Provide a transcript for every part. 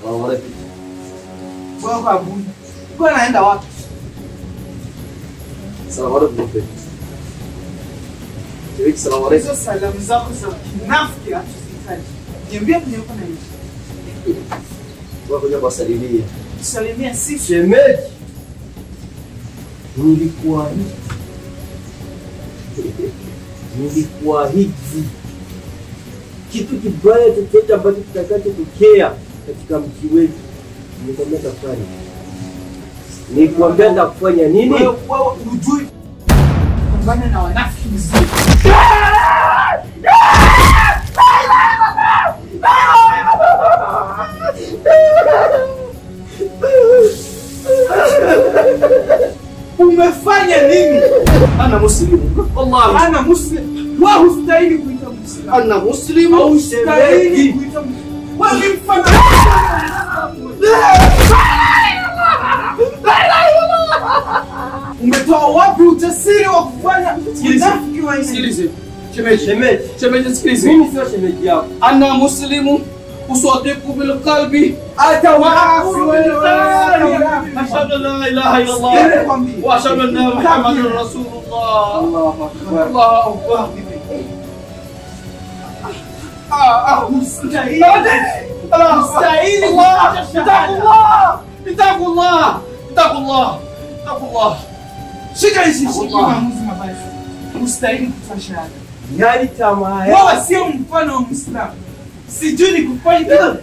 Salamu alaikum. Bwana Abuja. Kwa naenda wapi? Salamu alaikum mpe. Shemeji, salamu alaikum. Hizo salamu zako za kinafiki hatuzihitaji. Niambie kwenye uko naishi. Kwa kuja kuwasalimia. Salimia sisi. Shemeji, nilikuahidi, nilikuahidi kitu kibaya chochote ambacho kitakachotokea katika mji wetu, nikwambia tafanya, nikwambia takufanya nini? Wewe wewe hujui pambana na wanafiki mzuri. Umefanya nini? Ana muslimu, wallahi Ana muslim. Wewe hustahili kuitwa Muislamu. ana muslimu, Haustahili shemeji. kuitwa Muislamu. Wewe ni mfano. Umetoa wapi ujasiri wa kufanya Sikiliza. unafiki wa aina hii? Sikilize. Shemeji. Shemeji, Shemeji sikilize. mimi sio shemeji yako. Ana muslimu usadiku bil qalbi. Hata waasi Ashhadu an la ilaha illa Allah wa ashhadu anna Muhammadan Rasulullah. Allahu akbar. Allahu akbar. Hustahili. Mustahili Allah. Itaqullah. Itaqullah. Itaqullah. Itaqullah. Shika hizi shika Allah. maamuzi mabaya. Hustahili kufa shahada. Yali tamaa yako. Wewe sio mfano wa Muislamu. Sijui ni kufanya kitu.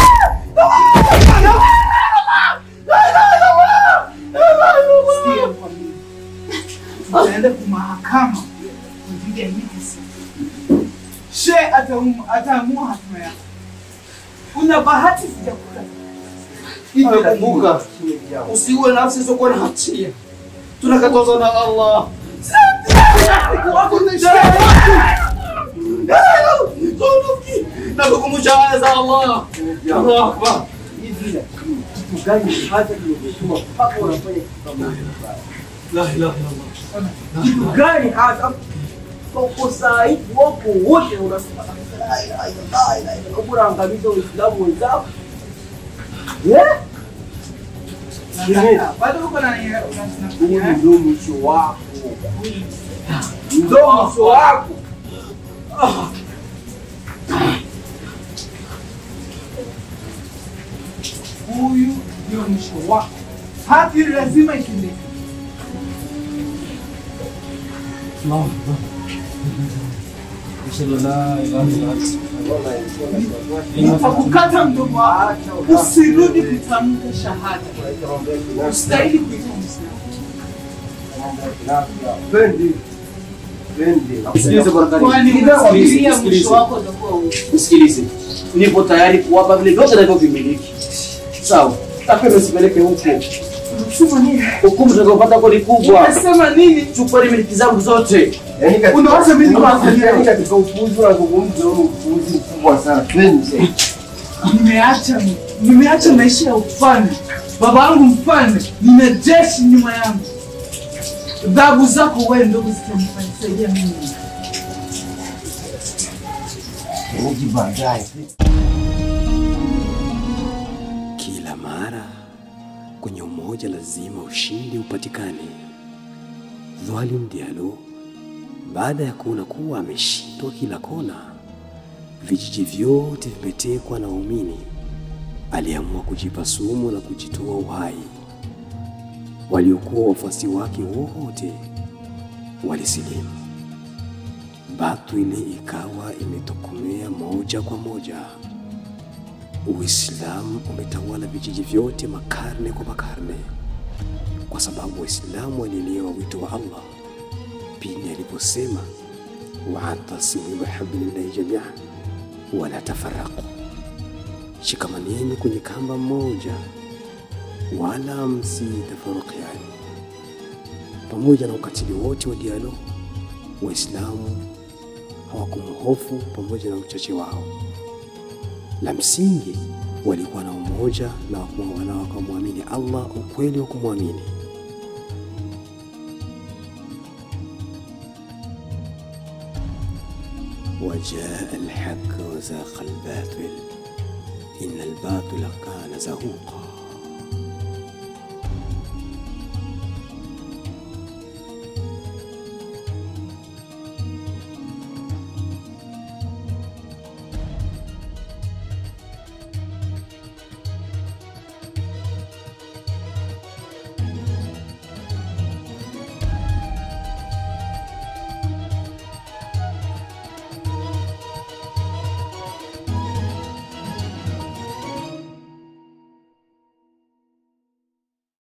Sikia nikwambie. Utaenda kwa mahakama kwa ajili ya hii kesi. She ataum- ataamua hatima yako. Una bahati sijakuta. Kumbuka, usiue nafsi isiyokuwa na hatia. Tunakatazwa na Allah. Nakukumbusha aya za Allah. Allahu Akbar. Hivi kitu gani hata kimekutuma mpaka unafanya kitu kama hicho? La ilaha illallah. Kitu gani hata kwa kosa hili wapo wote unasema la ilaha illallah, la ilaha illallah, unaangamiza Waislamu wenzako. Eh? Shemeji, Bado uko na huu ndio mwisho wako. Ndio mwisho wako. huyu ndio mwisho wako. Haki lazima itendeke. Allahu Akbar. Ashhadu an la ilaha illa anta. Nitakukata mdomo wako, usirudi kutamka shahada. Ustahili kuitwa Muislamu. Pendi. Pendi. Sikilize bwana Karim. Kwani Sikilize, unafikiria sikilize. mwisho wako utakuwa upi? Nisikilize, nipo tayari kuwapa vile vyote navyovimiliki. Sawa, tapenda usipeleke huko. Unasema nini? Hukumu tutakayopata huko ni kubwa. Unasema nini? Chukua miliki zangu zote. Yaani katika- Unawacha mimi niwaambie? Yaani katika upuuzi unazungumza huu upuuzi mkubwa sana. Pendi. Nimeacha nimeacha maisha ya ufalme. Baba yangu mfalme, nina jeshi nyuma yangu. Dhabu zako wewe ndugu zitanisaidia mimi. Uji baadaye. Kila mara kwenye umoja lazima ushindi upatikane. Dhalim Diallo baada ya kuona kuwa ameshindwa kila kona, vijiji vyote vimetekwa na waumini, aliamua kujipa sumu na kujitoa uhai. Waliokuwa wafuasi wake wote walisilimu. Batili ikawa imetokomea moja kwa moja. Uislamu umetawala vijiji vyote makarne kwa makarne, kwa sababu Waislamu walielewa wito wa Allah pindi aliposema waatasimu bihablillahi jamian wala tafaraqu, shikamaneni kwenye kamba mmoja wala msitafarukiani. Pamoja na ukatili wote wa Diallo, Waislamu hawakumhofu pamoja na uchache wao la msingi walikuwa na umoja na wakumwa- na wakamwamini Allah ukweli wa kumwamini. wajaa alhaq wazaqa albatil innal batila kana zahuqa